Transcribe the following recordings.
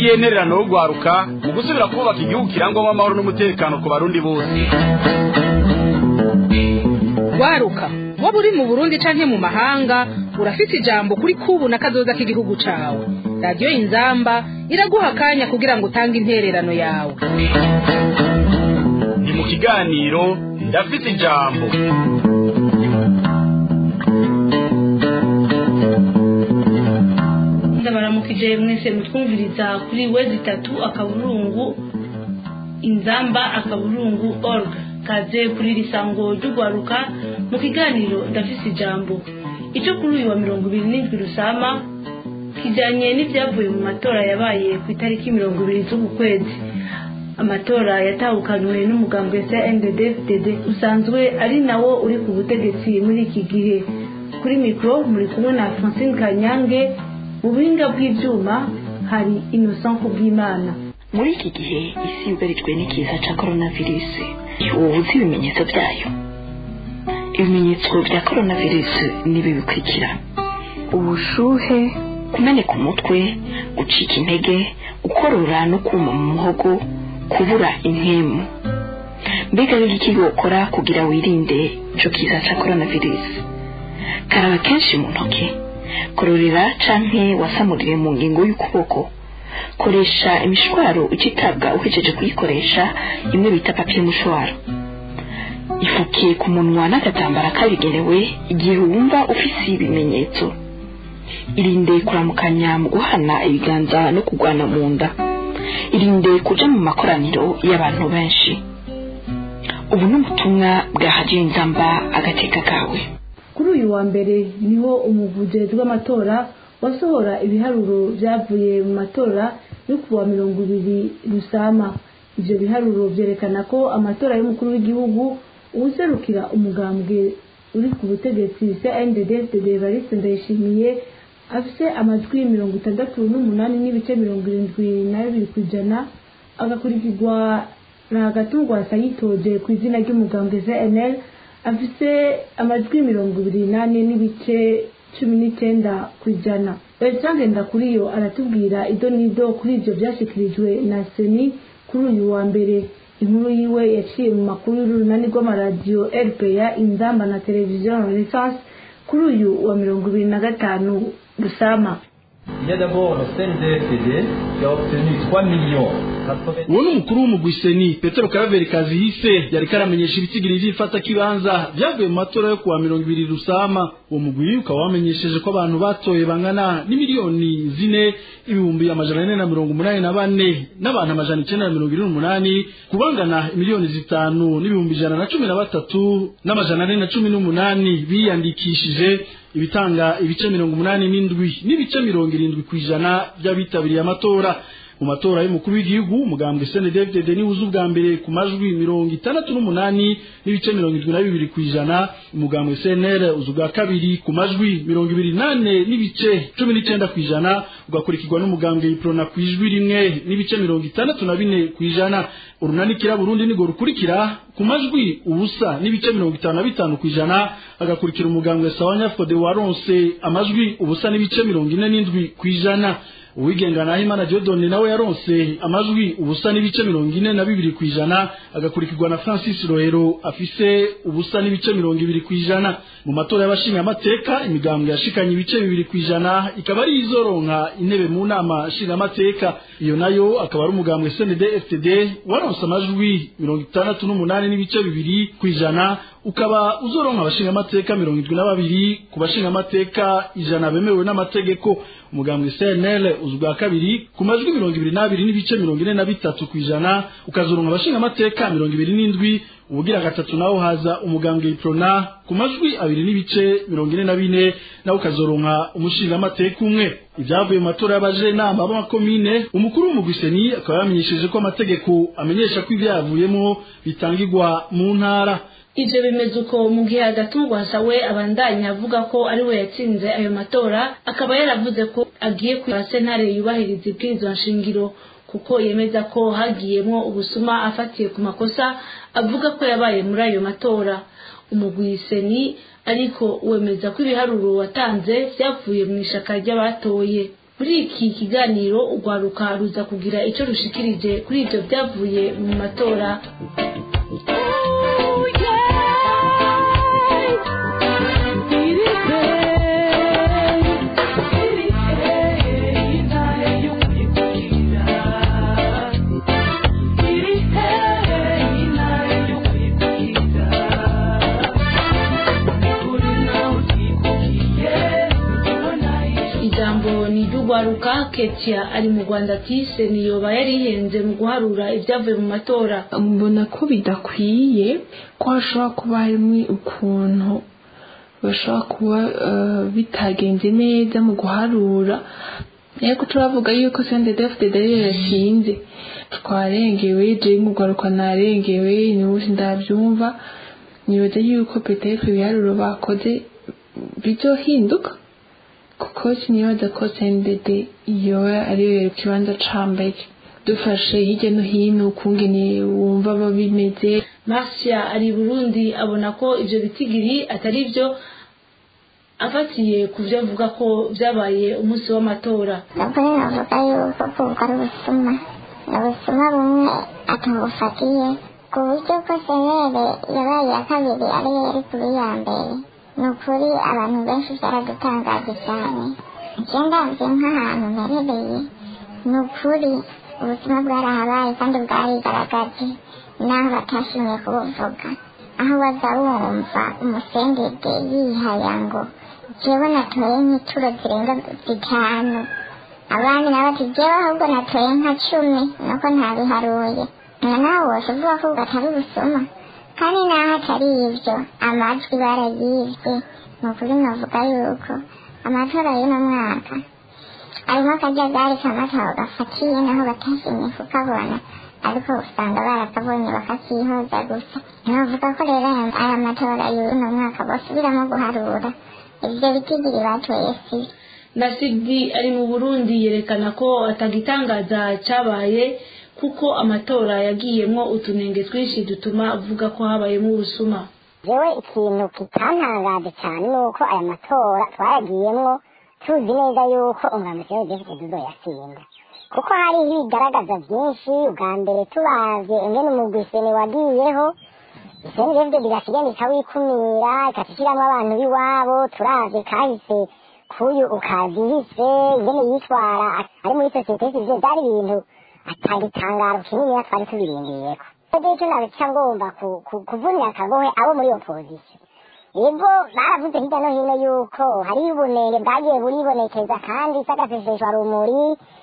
n'iyihe ntererano yo guharuka mu gusubira kubaka igihugu kirangwamo amahoro n'umutekano ku barundi bose waruka waba uri mu burundi canke mu mahanga urafite ijambo kuri kubu na kazoza k'igihugu cawe radiyo inzamba iraguha akanya kugira ngo utange intererano yawe ni mu kiganiro ndafite ijambo ndabaramukije mwese mutwumviriza kuri wezi itatu akaburungu inzamba akaburungu org kaze kuri risango ry'ugwaruka mu kiganiro ndafise ijambo icyo kuri uyu wa mirongo ibiri n'indwi rusama kijyanye n'ibyavuye mu matora yabaye ku itariki mirongo ibiri z'uku kwezi amatora yatahukanywe n'umugambwe CNDD-FDD usanzwe ari nawo uri ku butegetsi muri iki gihe kuri mikoro muri kumwe na Francine Kanyange mu buhinga bw'ibyuma hari Innocent Kubwimana muri iki gihe isi yugarijwe n'ikiza cya coronavirus ubu uzi ibimenyetso byayo ibimenyetso bya coronavirus ni ibi bikurikira ubushuhe kumeneka umutwe gucika intege gukorora no kuma mu muhogo kubura impemu mbega rero iki wokora kugira wirinde icyo kiza cya coronavirus karaba kenshi mu ntoki kororera canke wasamurire mu ngingo y'ukuboko koresha imishwaro ucitabwa uhejeje kuyikoresha imwe bita papiye mushwaro ifuke ku munwa n'agatambara kabigenewe igihe wumva ufise ibimenyetso irinde kuramukanya mu guhana ibiganza no kugwana mu nda irinde kuja mu makoraniro y'abantu benshi ubu ni ubutumwa bwa hajiye nzamba agateka kawe kuri uyu wa mbere niho umuvugizi w'amatora wasohora ibiharuro byavuye mu matora yo ku wa mirongo ibiri rusama ibyo biharuro byerekana ko amatora y'umukuru w'igihugu uwuserukira umugambwe uri ku butegetsi CNDD-FDD Evariste Ndayishimiye afise amajwi mirongo itandatu n'umunani n'ibice mirongo irindwi na bibiri ku ijana agakurikirwa na Gatungwasa yitoje ku izina ry'umugambwe CNL afise amajwi mirongo ibiri n'ane n'ibice cumi n'icyenda ku ijana Bertrand Ndakuriyo aratubwira ido n'ido kuri ibyo byashyikirijwe na seni kuri uyu wa mbere inkuru yiwe yaciye mu makuru y'urunani rw'amaradiyo rpa inzamba na televiziyo renaissance kuri uyu wa mirongo ibiri na gatanu rusama Il y a d'abord le CNDFD qui a obtenu 3 millions uwo ni umukuru w'umugwiseni petero karaveri kazihise yari karamenyesha ibitigiri vy'ifata kibanza vyavuye mu matora yo kuwa mirongo ibiri rusama uwo mugwi ukaba wamenyesheje ko abantu batoye bangana n'imiliyoni zine ibihumbi amajana ane na mirongo umunani na bane n'abantu amajana icenda na mirongo ine n'umunani kubangana imiliyoni zitanu n'ibihumbi ijana na cumi na batatu n'amajana ane na cumi n'umunani biyandikishije ibitanga ibice mirongo umunani n'indwi n'ibice mirongo irindwi ku ijana by'abitabiriye amatora mu matora y'umukuru w'igihugu umugambwe CNDD-FDD ni uza ubwa mbere ku majwi mirongo itandatu n'umunani n'ibice mirongo irindwi na bibiri ku ijana umugambwe CNL uza ubwa kabiri ku majwi mirongo ibiri nane n'ibice cumi n'icenda ku ijana ugakurikirwa n'umugambwe Iprona ku ijwi rimwe n'ibice mirongo itandatu na bine ku ijana urunanikira Burundi nigo rukurikira ku majwi ubusa n'ibice mirongo itanu na bitanu ku ijana agakurikira umugambwe Sawanya Fode waronse amajwi ubusa n'ibice mirongo ine n'indwi ku ijana uwigenga na Imana Jodone nawe yaronse amajwi ubusa n'ibice mirongo ine na bibiri ku ijana agakurikirwa na Francis Rohero afise ubusa n'ibice mirongo ibiri ku ijana mu matora y'abashinga amateka imigambwe yashikanye ibice bibiri ku ijana ikaba ari izoronka intebe mu nama nshinga amateka iyo nayo akaba ari umugambwe CND FTD waronse amajwi mirongo itandatu n'umunani n'ibice bibiri ku ijana ukaba uzoronka abashinga amateka mirongo indwi na babiri ku bashinga amateka ijana bemewe n'amategeko umugambwe CNL uzwa kabiri ku majwi mirongo ibiri n'abiri n'ibice mirongo ine na bitatu ku ijana ukazoronka abashinga amateka mirongo ibiri n'indwi ubugira gatatu nawo haza umugambwe Iprona ku majwi abiri n'ibice mirongo ine na bine nawe ukazoronka umushinga amateka umwe ibyavuye mu matora y'abajenama b'amakomine umukuru w'umugwiseni akaba yamenyesheje ko amategeko amenyesha ko ibyavuyemo bitangirwa mu ntara ivyo bimeze uko mu gihe agatungwasa we abandanya avuga ko ari we yatsinze ayo matora akaba yaravuze ko agiye kwiba sentare yubahiriza ibwirizwa nshingiro kuko yemeza ko hagiyemwo ubusuma afatiye ku makosa avuga ko yabaye muri ayo matora umugwiseni ariko wemeza ko ibiharuro watanze vyavuye mu ishaka ry'abatoye muri iki kiganiro urwaruka ruza kugira icyo rushikirije kuri ibyo byavuye mu matora ijambo ni iry'urwaruka ketia ari mu rwanda ati seniyoba yari ihenze mu guharura ibyavuye mu matora mbona ko bidakwiye ko hashobora kuba harimo ukuntu bashobora kuba eh, bitagenze neza mu guharura ariko turavuga yuko sende defudede ariyo yashinze twarengewe jewe mu rwaruka narengewe niwe ndabyumva nibaza yuko petefe ibiharuro bakoze bizohinduka kuko sinibaza ko sendede yoba ariyo yari ku kibanza ca mbere dufashe hirya no hino ukungene wumva aba bimeze marcia ari i burundi abona ko ibyo bitigiri atari byo afatiye ku byo avuga ko byabaye umunsi w'amatora nubwo navuga yuko kuko ari ubusuma ni ubusuma bumwe atabufatiye ku buryo ko senere yabaye iya kabiri ariyo yari kuri ya mbere ni ukuri abantu benshi byaradutangaje cyane njye ndabye nk'ahantu mperereye ni ukuri ubuzima bwarahabaye kandi bwarigaragaje naho batashimye kubuvuga aho baza wumva umusendede yihaya ngo jewe natoye nk'ituro zirenga zitanu abandi nabo ati jewe ahubwo natoye nka cumi nuko ntabiharuye na nawe wose uvuga ko atari ubusuma kandi naho atari ibyo amajwi barayibwe ni ukuri navuga yuko amatora y'uno mwaka arimo akajagari kamataho gafatiye naho batashimye kukabona ariko usanga barakabonye bakakihoza gusa navuga ko rero aya aya matora y'uno mwaka basubiramo guharura ibyo bitigiri batoye si nasidi ari mu burundi yerekana ko atagitangaza cyabaye kuko amatora yagiyemo utunenge twinshi dutuma avuga ko habayemo ubusuma jewe ikintu kitantangaje cyane ni uko aya matora twayagiyemwo tuzi neza yuko umwambitsi wa david dudo yasinda kuko hari ibigaragaza byinshi ubwa mbere tubazi ingene umugwiseni wagiyeho iseni david bigasigaye ikawikumira ikashyiramo abantu b'iwabo turavye kahise kuyu ukazihise ingene yitwara ari muri sosiyete sivile byari ibintu atagitangaro kininiya twari tubirindiyeko rero icyo nabica ngomba ku- ku- kuvunira akagohe abo muri opozisiyo yego baravuze hirya no hino yuko hariyo ubunenge bwagiye buribonekeza kandi sagaseseshwa rumuri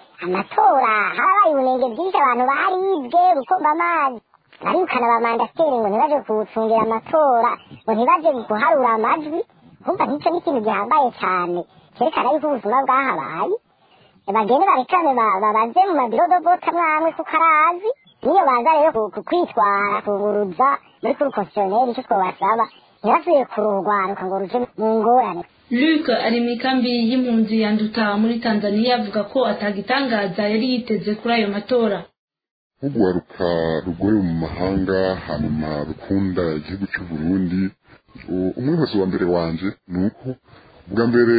amatora harabaye ubunenge bwinshi abantu baribwe rukomba amazi barikana ba mandateri ngo ntibaje kuwucungira amatora ngo ntibaje guharura amajwi kumva nk'icyo ni ikintu gihambaye cyane cyerekana yuko ubuzima bwahabaye bagende barekane ba- babaze mu mabirodobota mwamwe kuko arazi niyo baza rero ku- ku- kwitwara kuguruza muri kuri konsiyoneri icyo twabasaba ntibasubiye kururwaruka ngo ruje mu ngorane luc ari mu ikambi y'impunzi yanduta muri tanzania avuga ko atagitangaza yari yiteze kuri ayo matora nk'urwaruka rugoye mu mahanga hanyuma rukunda igihugu cy'u Burundi u- umwibazo wa mbere wanje ni uko bwa mbere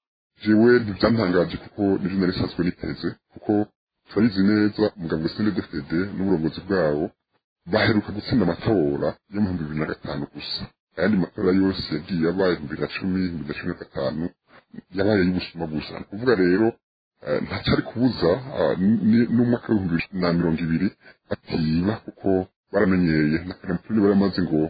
jewe ntibyantangaje kuko nivyo nari sanzwe niteze kuko turabizi neza umugambwe CNDD-FDD n'uburongozi bwawo baheruka gutsinda amatora yo mu bihumbi bibiri na gatanu gusa ayandi matora yose yagiye abaye ibihumbi bibiri na cumi ibihumbi bibiri na cumi na gatanu yabaye y'ubusuma gusa ni ukuvuga rero eh, ntacyari kubuza ah, ni- n'umwaka w'ibihumbi bibiri na mirongo ibiri batiba kuko baramenyeye na karampuni baramaze ngo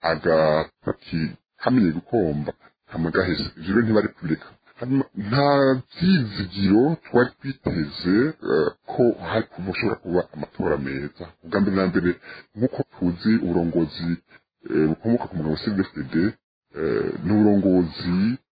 agapaki kamenye gukomba kamagaheze ivyo rero ntibari kubireka hanyuma nta vyizigiro twari twiteze eh, ko hari kuba ushobora kuba amatora meza ubwa mbere na mbere nk'uko tuzi uburongozi eh, bukomoka ku mugabo CNDD-FDD eh, ni uburongozi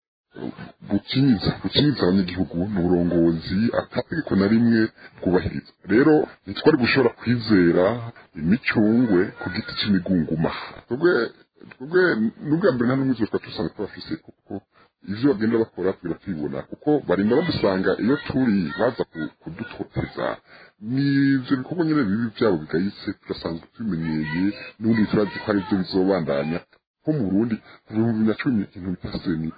bukinyiza bukinyiza abanyagihugu ni uburongozi atategeko na rimwe bwubahiriza rero ntitwari gushobora kwizera imicungwe ku giti c'imigunguma twebwe twebwe n'ubwa mbere nta n'umwe twari dusanga tubafise kuko ivyo bagenda bakora tugenda tubibona kuko barinda badusanga iyo turi baza ku- kudutoteza n'ivyo bikorwa nyene bibi vyabo bigayitse turasanzwe tubimenyeye n'ubundi turazi ko ari vyo bizobandanya nko mu Burundi kuva mu bibiri na cumi ikintu bita seni ubwo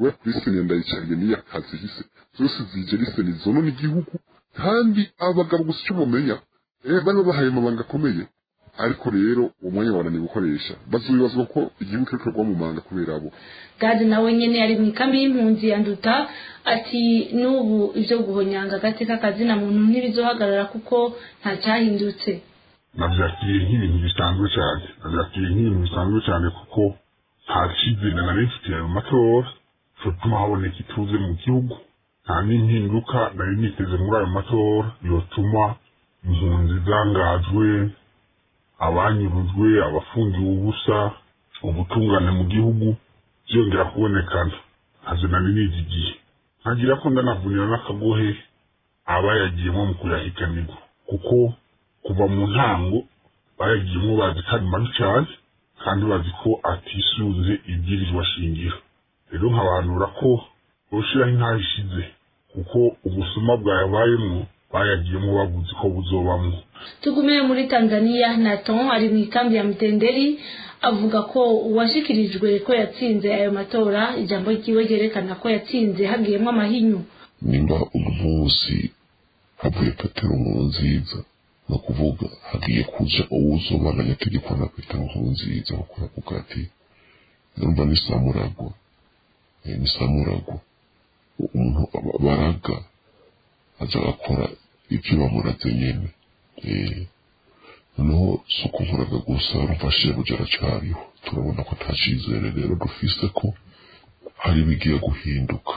we kuri seni ndayicariye n'iya kazi hise zose zije ari seni zonona igihugu kandi abagabo gusa icyo bamenya eh bari babahaye amabanga akomeye ariko rero uwo mwanya wananiwe gukoresha bazubibazwa ko igihugu kiriko kugwa mu manga kubera abo gade nawe nyene ari mu ikambi y'impunzi ya nduta ati n'ubu ivyo guhonyanga agateka kazina muntu ntibizohagarara kuko nta cyahindutse navyakiriye nk'ibintu bisanzwe cyane navyakiriye nk'ibintu bisanzwe cyane kuko nta cizere nari mfitiye mu matora cotuma haboneka ituze mu gihugu nta n'impinduka nari niteze muri ayo matora yotuma impunzi zangajwe abanyurujwe abafungiwe ubusa ubutungane mu gihugu byongera kubonekana ntazo nari nizigiye nkagira ko ndanavunira n'akagohe abayagiyemo mu kuyahiganirwa kuko kuva mu ntango bayagiyemo bazi ko ari mabi cyane kandi bazi ko atisunze ibwirizwa shingiro rero nkabanura ko boshiraho intaho ishize kuko ubusuma bwayabayemwo bayagiyemo babuzi ko buzobamwo tugume muri tanzania naton ari mu ikambi ya mutenderi avuga ko uwashikirijwe ko yatsinze ayo matora ijambo ryiwe ryerekana ko yatsinze hagiyemo amahinyu nimba uno munsi havuye petero nkuru nziza ni ukuvuga hagiye kuja uwuzobandanya ategekwa na petero nkuru nziza kuko yavuga ati numva ni samuragwa Eh, ni samuragwa umuntu aba- baraga aza agakora ibyo bamuraze nyene Eh, noneho si ukuvuraga gusa rumfashije buja aracariho turabona ko nta cizere rero dufise ko hari ibigiye guhinduka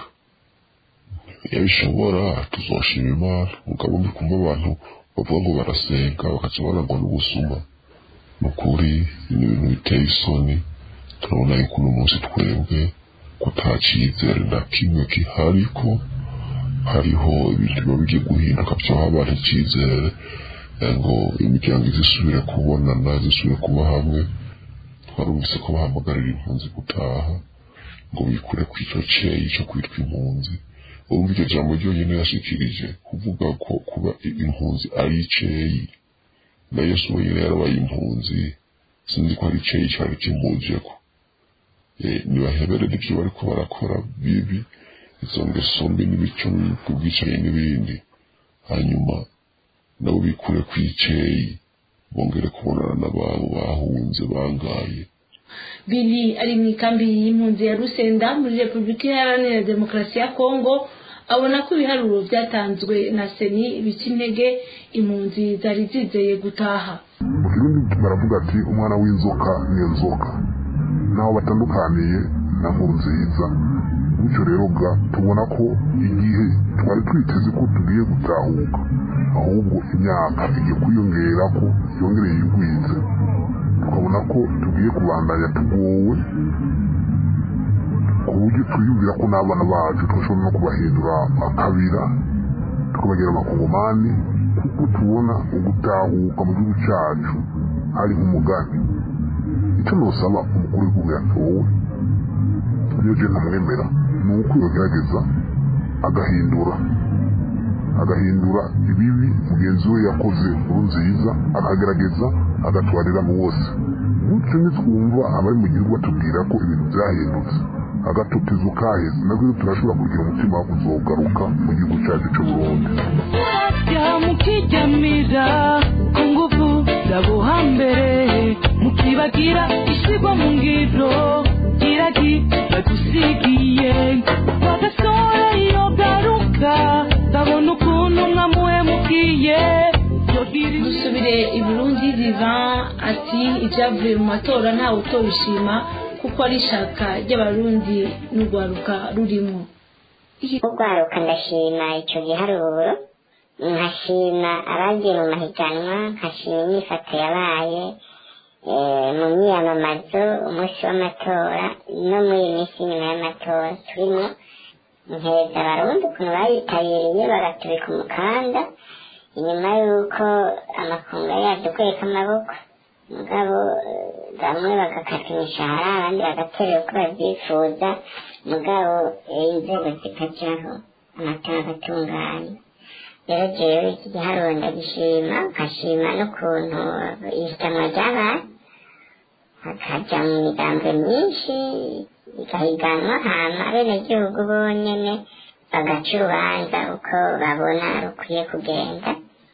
iyo bishobora tuzoshima imana mugabo ndi kumva abantu bavuga ngo barasenga bakaca barangwa n'ubusuma ni ukuri ni ibintu biteye isoni turabona yuko uno munsi twebwe ko nta cizere na kimwe gihari ko hariho ibintu biba bigiye guhinduka byoha abantu icizere eh, ngo imiryango izisubire kubonana zisubire kuba hamwe twarumvise ko bahamagarira impunzi gutaha ngo bikure ku ico ceyi co kwitwa impunzi urumva iryo jambo ryonyine yashikirije kuvuga ko kuba i- impunzi ari iceyi na yesu wenyine yarabaye impunzi sinzi ko ari iceyi cari kimujeko Eh, nibaheberere ibyo bariko barakora bibi izo ngeso mbi n'imico mibi ubwicanyi n'ibindi hanyuma nabo bikure ku iceyi bongere kubonana n'ababo bahunze bangaye bili ari mu ikambi y'impunzi ya rusenda muri repubulika iharanira demokarasi ya kongo abona ko ibiharuro byatanzwe na seni bica intege impunzi zari zizeye gutaha mu kirundi baravuga ati umwana w'inzoka niyo nzoka naho batandukaniye na nkuru nziza bityo rero ga tubona ko igihe twari twiteze ko tugiye gutahuka ahubwo imyaka igiye kwiyongera ko yongereye igwize tukabona ko tugiye kubandanya tugowe ku buryo twiyumvira ko n'abana bacu twashobora no kubahindura akabira tukabagira abakongomani kuko tubona ugutahuka mu gihugu cyacu ari nk'umugani icyo nusaba umukuru w'igihugu yatowe iyo je ntamwemera ni uko yogerageza agahindura agahindura ibibi mugenzi we yakoze nkuru nziza akagerageza agatwarira mu wose gutyo nitwumva abari mu gihugu batubwira ko ibintu byahindutse agatotezo kaheze nabwo turashobora kugira umutima wo kuzogaruka mu gihugu cyacu cy'u Burundi mukijyamira ku ngufu zabuhambere mukibagira ishyirwa mu ngiro giragi badusigiye bagasora iyo garuka babona ukuntu mwamuhemukiye dusubire i burundi divan ati ibyavuye mu matora ntawe utobishima kuko ari ishaka ry'abarundi n'urwaruka rurimo urwaruka ndashima icyo giharuro nkashima abagiye mu mahiganwa nkashima imyifato yabaye eh, mu myiyamamazo umunsi w'amatora no muri iyi minsi nyuma y'amatora turimo nkeza abarundi ukuntu bayitabiriye bagatubika umukanda inyuma y'uko amakunga yadukweka amaboko mugabo eh, bamwe bagakata imishahara abandi bagaterera uko babyifuza mugabo eh, inzego zikajyaho amatora agatunganya rero jewe iki giharuro ndagishima nkashima n'ukuntu ihiganwa ryabaye hakaja mu migambo myinshi igahiganwa hama abenegihugu bonyene bagaca urubanza uko babona rukwiye kugenda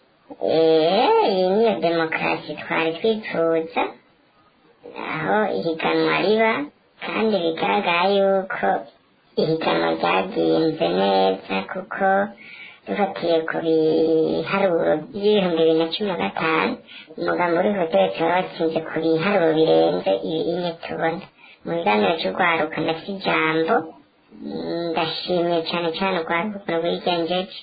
iyi niyo demokarasi twari twifuza aho ihiganwa riba kandi bigaragara yuko ihiganwa ryagenze neza kuko dufatiye ku biharuro by'ibihumbi bibiri na cumi na gatanu umugambi uri hoteli tuba watsinze ku biharuro birenze ibirine tubona mu biganiro cy'urwaruka ndafite ijambo ndashimiye cyane cyane urwaruka rwigenjeje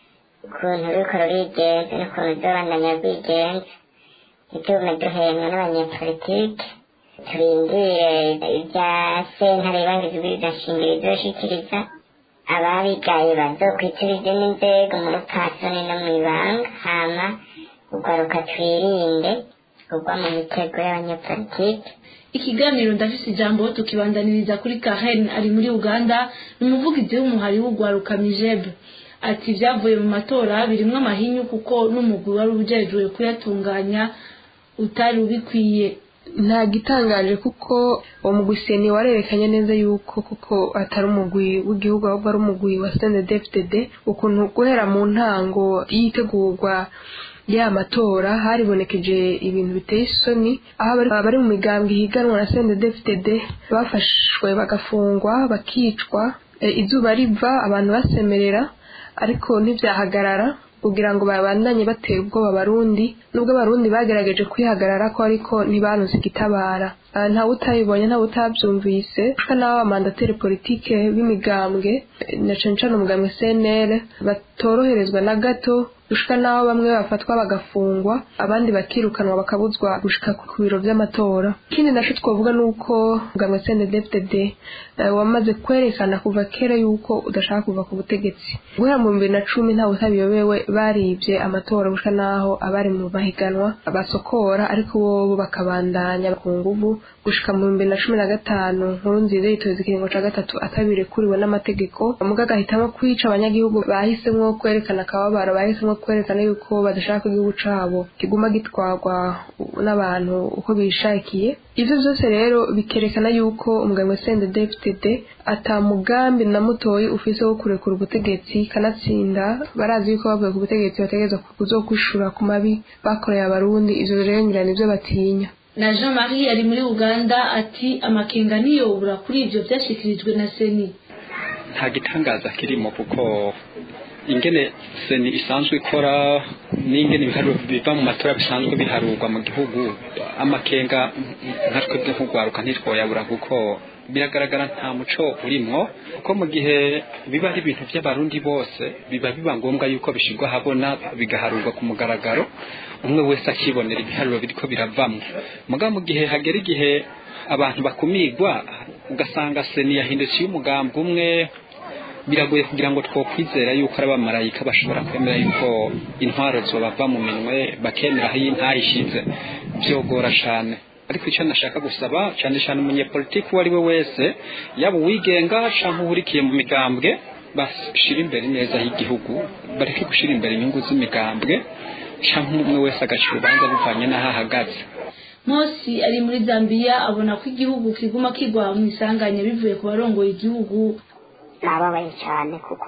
ukuntu ruriko rurigenza n'ukuntu ruzobandanya rwigenza ntitume duhembwa n'abanyepolitike turindire ibya sentare ibangizwa ibidashingiro izoshikiriza ababigaye bazokwitirize n'inzego mu rupfasoni no mu ibanga hama urwaruka twirinde kugwa mu mitego y'abanyepolitike ikiganiro ndafise ijambo tukibandaniriza kuri Karen ari muri Uganda ni umuvugizi w'umuhari w'ugwaruka Mijebe ati ibyavuye mu matora birimwo amahinyu kuko n'umugwi wari ujejwe kuyatunganya utari ubikwiye nta gitangaje kuko uwo mugwi seni warerekanye neza yuko kuko atari umugwi w'igihugu ahubwo ari umugwi wa CNDD-FDD ukuntu guhera mu ntango yitegurwa ya matora haribonekeje ibintu biteye isoni aho abari mu migambwe higanwa na CNDD-FDD bafashwe bagafungwa bakicwa izuba riva abantu basemerera ariko ntibyahagarara kugira ngo babandanye batera ubwoba abarundi nubwo abarundi bagerageje kwihagarara ko ariko ntibaronse igitabara ntawe utayibonye ntawe utabyumvise kuko n'abo bamandateri politike b'imigambwe na cane cane umugambwe CNL batoroherezwa na gato gushika n'aho bamwe bafatwa bagafungwa abandi bakirukanwa bakabuzwa gushika ku biro vy'amatora ikindi naco twovuga nuko umugambwe CNDD-FDD wamaze kwerekana kuva kera yuko udashaka kuva ku butegetsi guhera mu bibiri na cumi ntawe utabiyobewe barivye amatora gushika n'aho abari mu mahiganwa basokora ariko bobo bakabandanya ku nguvu gushika mu bibiri na cumi na gatanu nkuru nziza yitoza ikiringo ca gatatu atabirekuriwe n'amategeko muga agahitamo kwica abanyagihugu bahisemwo kwerekana akababaro bahisemwo kwerekana yuko badashaka ko igihugu cabo kiguma gitwarwa n'abantu uko bishakiye ivyo vyose rero bikerekana yuko umugambwe CNDD-FDD ata mugambi na mutoyi ufise wo kurekura ubutegetsi kanatsinda barazi yuko bavuye ku butegetsi bategerezwa kuzokwishura ku mabi bakoreye abarundi ivyo rero ngira nivyo batinya na Jean Marie ari muri Uganda ati amakenga niyobura kuri ivyo vyashikirijwe na Seni nta gitangaza kirimo kuko ingene seni isanzwe ikora n'ingene ibiharuro biva mu matora bisanzwe biharurwa mu gihugu amakenga nka twebwe nk'urwaruka ntitwoyabura kuko biragaragara nta muco urimwo kuko mu gihe biba ari ibintu by'abarundi bose biba biba ngombwa yuko bishyirwa ahabona bigaharurwa ku mugaragaro umwe wese akibonera ibiharuro biriko biravamwo muga mu gihe hagera igihe abantu bakumigwa ugasanga seni yahindukiye umugambi umwe biragoye kugira ngo twokwizera yuko ari abamarayika bashobora kwemera yuko intwaro zobava mu minwe bakemera aho intaha ishize byogora cyane ariko icyo nashaka gusaba cyane cyane umunyepolitiki uwo ari we wese yaba uwigenga cyangwa uhurikiye mu migambwe bashyira imbere neza y'igihugu bareke gushyira imbere inyungu z'imigambwe cyangwa umwe wese agaca urubanza bivanye n'aho ahagaze Mosi ari muri Zambia abona ko igihugu kiguma kigwa mu isanganya bivuye ku barongoye igihugu nababaye cyane kuko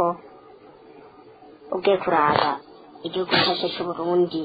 ugiye kuraba igihugu cyacu cy'uburundi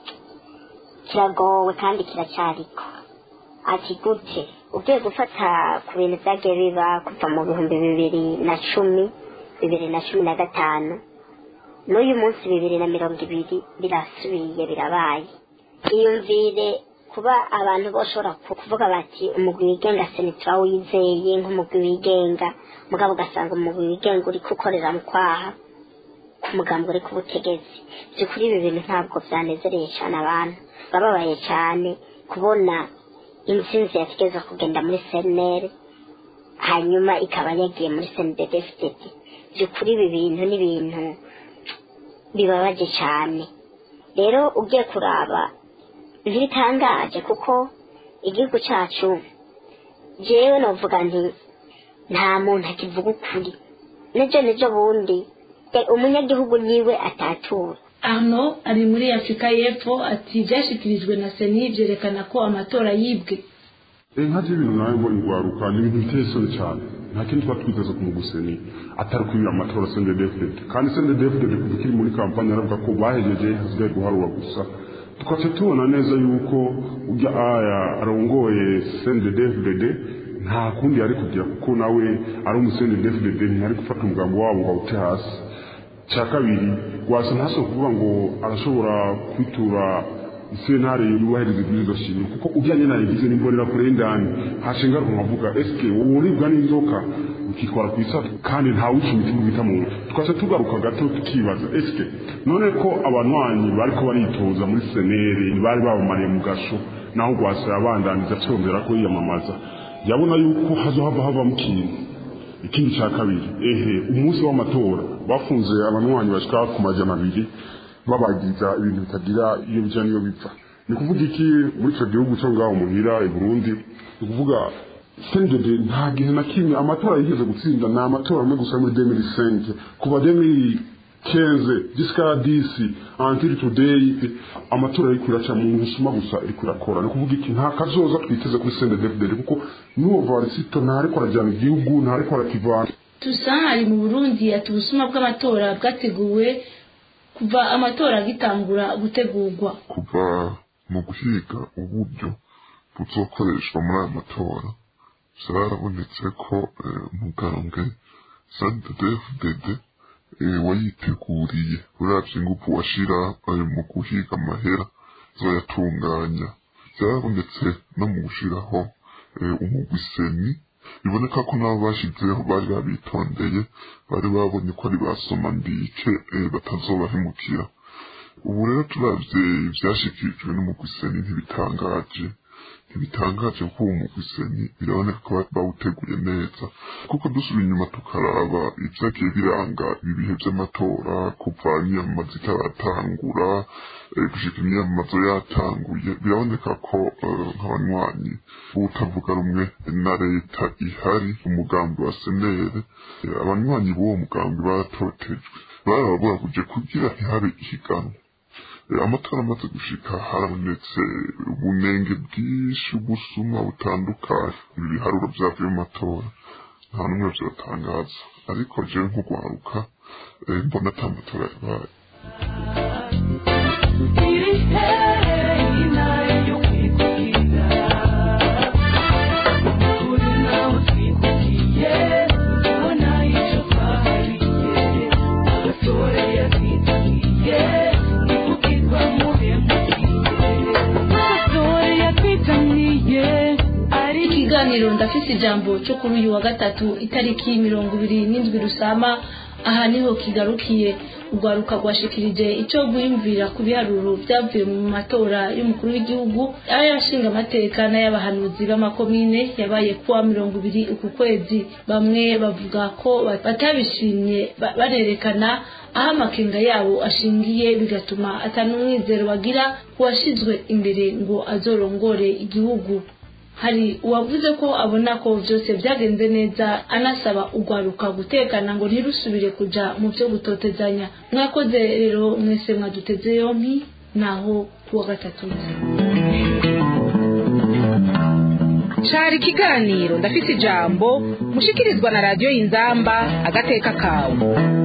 kiragowe kandi kiracyariko ati gute ugiye gufata ku bintu byagiye biba kuva mu bihumbi bibiri na cumi bibiri na cumi na gatanu n'uyu munsi bibiri na mirongo ibiri birasubiye birabaye iyumvire kuba abantu bashobora kuvuga bati umugwi wigenga senetura wizeye nk'umugwi wigenga mugabo ugasanga umugwi wigenga uri gukorera mu kwaha ku mugambi uri ku butegetsi by'ukuri ibi bintu ntabwo byanezereye cyane abantu bababaye cyane kubona intsinzi yategeza kugenda muri seneri hanyuma ikaba yagiye muri senedefiteti by'ukuri ibi bintu ni ibintu bibabaje cyane rero ugiye kuraba ntibitangaje kuko igihugu cyacu jewe novuga nti nta muntu akivuga ukuri n'ibyo nibyo bundi umunyagihugu niwe atatura Arno ari muri Afurika y'Epfo ati byashyikirijwe na Seni byerekana ko amatora yibwe nka ibintu nawe mbona urwaruka ni ibintu biteye isoni cyane nta kindi tuba twiteze ku muguseni atari kwibira amatora sende defudede kandi sende defudede kuva ikiri muri kampani aravuga ko bahejeje hasigaye guharura gusa tukaca tubona neza yuko ujya aya arongoye sende defudede nta kundi yari kugira kuko nawe ari umusende defudede ntiyari gufata umugambi wabo ngo awute hasi cya kabiri wasa ntaso kuvuga ngo arashobora kwitura isenare yubahiriza ibwirizwa shingiro kuko ujyanye na yagize n'imbonera kure y'indani hashinga nkavuga eske wowe uribwa n'inzoka ukikora ku isato kandi nta wica imitima bita mu twase tugaruka gato tukibaza eske none ko abanywanyi bariko baritoza muri senere bari babamariye mu gasho naho rwasa yabandaniza cyongera ko yiyamamaza yabona yuko hazohava havamo ikintu ikindi cya kabiri ehe umunsi w'amatora bafunze abanywanyi bashika ku majana abiri babagiza ibintu bitagira iyo bijya n'iyo bipfa ni kuvuga iki muri icyo gihugu cyo ngaho muhira i burundi ni kuvuga sendede nta gihe na kimwe amatora yigeze gutsinda ni amatora amwe gusa muri demiri senke kuva demiri kenze jisikara disi antiri tudeyi amatora ariko iraca mu busuma gusa ariko irakora ni kuvuga iki nta kazoza twiteze kuri sendede kuko n'uwo varisito ntariko arajyana igihugu ntariko arakivana tusa ari mu burundi ati ubusuma bw'amatora bwateguwe kuva amatora agitangura gutegurwa kuva mu guhiga uburyo buzokoreshwa muri aya matora byarabonetse ko umugambwe sndfdd wayiteguriye uravye ingufu washira mu guhiga amahera zoyatunganya byarabonetse no mu gushiraho umugwiseni biboneka ko nabo bashizeho bari babitondeye bari babonye ko ari basoma mbike batazobahemukira ubu rero turavye ivyashikirijwe n'umugwiseni ntibitangaje ntibitangaje kuko uwo mugwiseni biraboneka ko bawuteguye neza kuko dusubira inyuma tukaraba ivyagiye biranga ibi bihe vy'amatora kuva imyamamazo itaratangura gushika imyamamazo yatanguye biraboneka ko nk'abanywanyi utavuga rumwe na leta ihari umugambi wa senere abanywanyi b'uwo mugambi baratotejwe barababuraguye kugira ntihabe ihiganwa amatora amaze gushika harabonetse ubunenge bwinshi ubusuma butandukanye ibi biharuro vyavuye mu matora nta n'umwe vyotangaza ariko jewe nk'ugwaruka mbona ata matora yabaye ikiganiro ndafise ijambo cyo kuri uyu wa gatatu itariki mirongo ibiri n'indwi rusama aha niho kigarukiye urwaruka rwashikirije icyo gwiyumvira ku biharuro byavuye mu matora y'umukuru w'igihugu ay'abashinga amateka n'ay'abahanuzi b'amakomine yabaye kuwa mirongo ibiri uku kwezi bamwe bavuga ko batabishimye barerekana aho amakenga yabo ashingiye bigatuma atanumwizero bagira uwashizwe imbere ngo azorongore igihugu hari uwavuze ko abona ko byose byagenze neza anasaba urwaruka gutekana ngo ntirusubire kuja mu byo gutotezanya mwakoze rero mwese mwaduteze yompi naho kuwa gatatu cari ikiganiro ndafise ijambo mushikirizwa na radiyo y'inzamba agateka kawe